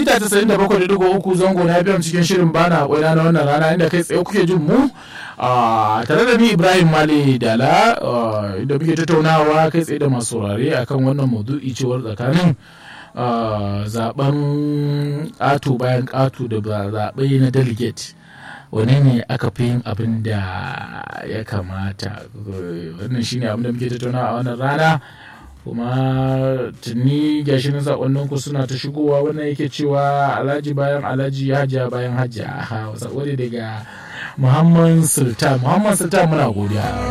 mita 97.3 zango na biyan cikin shirin bana kwaina na wannan rana inda kai tsaye kuke jin mu tare da ni Ibrahim Mali Dala inda muke tattaunawa kai tsaye da masu saurare akan wannan maudu'i cewar tsakanin zaben ƙato bayan ƙato da zaɓe na delegate wane ne aka fi yin abin da ya kamata wannan shine abin da muke tattaunawa a wannan rana kuma tuni gashi na sakonninku suna ta shigowa wannan yake cewa alhaji bayan alhaji hajiya bayan hajiya sako daga muhammad sultan muhammad sultan muna godiya